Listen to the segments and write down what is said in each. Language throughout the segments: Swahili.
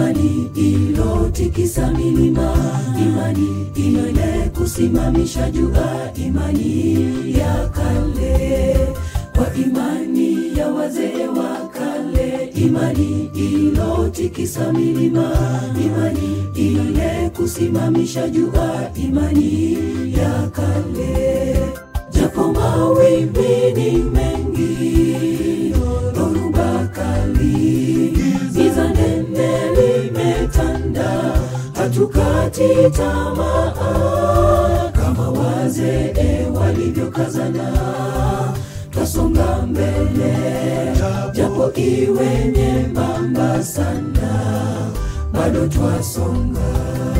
imani ilotikisa milima, imani ile kusimamisha jua, imani ya kale kwa imani ya wazee wa kale, imani ilotikisa milima, imani ile kusimamisha jua, imani ya kale. Japo mawimbi ni mengi, dhoruba kali, giza nene limetanda, hatukati tamaa kama wazee walivyokazana twasonga mbele, japo iwe nyembamba sana, bado twasonga.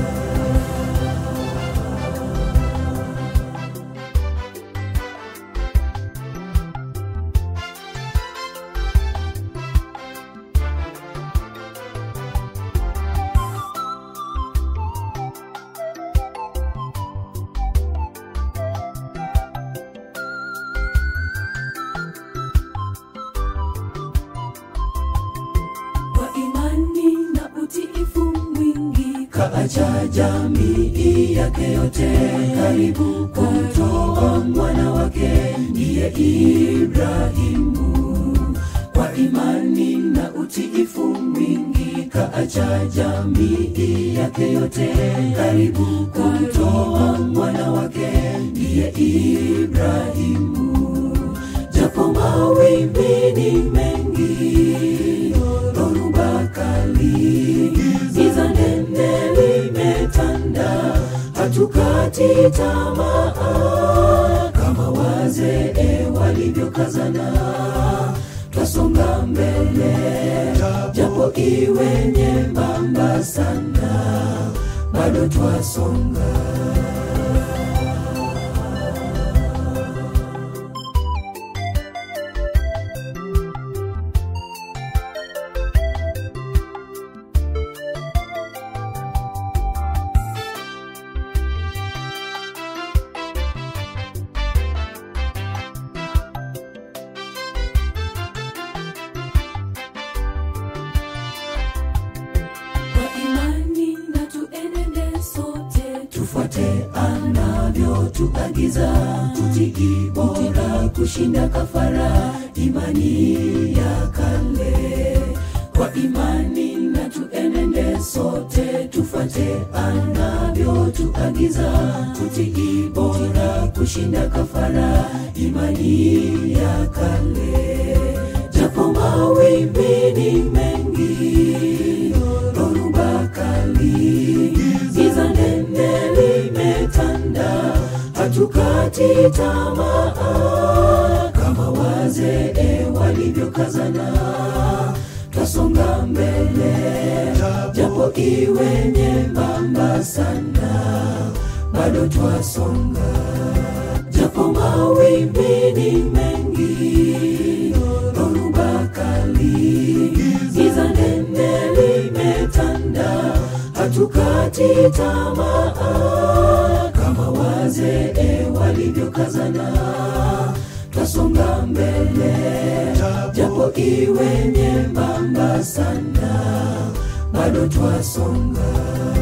kwa imani na utiifu mwingi kaacha jamii yake yote karibu kumtoa mwana wake ndiye Ibrahimu kwa imani na utiifu mwingi kaacha jamii yake yote karibu kumtoa mwana wake ndiye Ibrahimu japo mawimbi ni mengi dhoruba kali, giza nene limetanda, hatukati tamaa kama wazee walivyokazana, twasonga mbele, japo iwe nyembamba sana, bado twasonga. kwa imani na tuenende sote, tufuate anavyotuagiza, tutii bora kushinda kafara, imani ya kale. Kwa imani na tuenende sote, tufuate anavyotuagiza, tutii bora kushinda kafara, imani ya kale. Japo mawimbi ni mengi, dhoruba kali, giza nene limetanda, hatukati tamaa kama wazee walivyokazana, twasonga mbele, japo iwe nyembamba sana, bado twasonga, japo mawimbi ni mengi, dhoruba kali, giza nene limetanda, hatukati tamaa kama wazee walivyokazana, twasonga mbele, japo iwe nyembamba sana, bado twasonga.